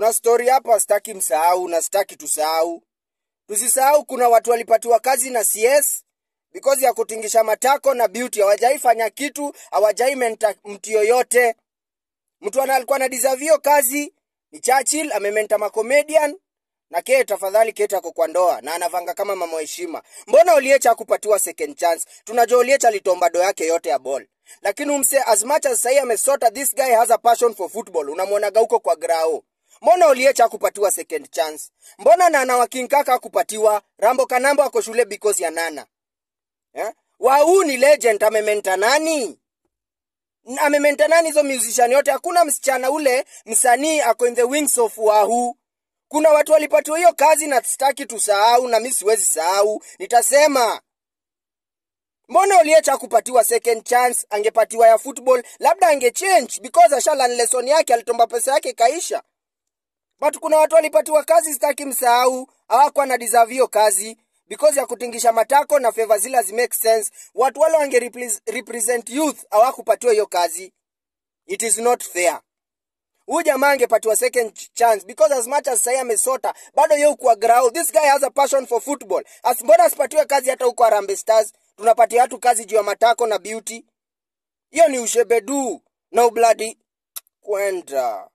kuna story hapa sitaki msahau na sitaki tusahau tusisahau kuna watu walipatiwa kazi na cs because ya kutingisha matako na beauty hawajaifanya kitu hawajai menta mtu yoyote mtu ana alikuwa na deserve hiyo kazi ni churchill amementa macomedian na ke tafadhali kete ako kwa ndoa na anavanga kama mama heshima mbona oliecha akupatiwa second chance tunajua oliecha alitomba do yake yote ya ball lakini umse as much as sahii amesota this guy has a passion for football unamwonaga huko kwa grao mbona oliecha akupatiwa second chance mbona nana wakinkaka akupatiwa rambo kanambo ako shule because ya nana eh? wau ni legend amementa nani amementa nani hizo musician yote hakuna msichana ule msanii ako in the wings of wahu kuna watu walipatiwa hiyo kazi na sitaki tusahau na mi siwezi sahau nitasema mbona oliecha kupatiwa second chance angepatiwa ya football labda angechange because ashalan lesson yake alitomba pesa yake kaisha but kuna watu walipatiwa kazi sitaki msahau hawakuwa na deserve hiyo kazi because ya kutingisha matako na favor zile hazimake sense watu wale wange repres- represent youth hawakupatiwa hiyo kazi it is not fair huyu jamaa angepatiwa second ch- chance because as much as sahii amesota bado ye ukuwa grau this guy has a passion for football as mbona asipatiwe kazi hata huko Harambee Stars tunapatia watu kazi juu ya matako na beauty hiyo ni ushebedu na ubladi kwenda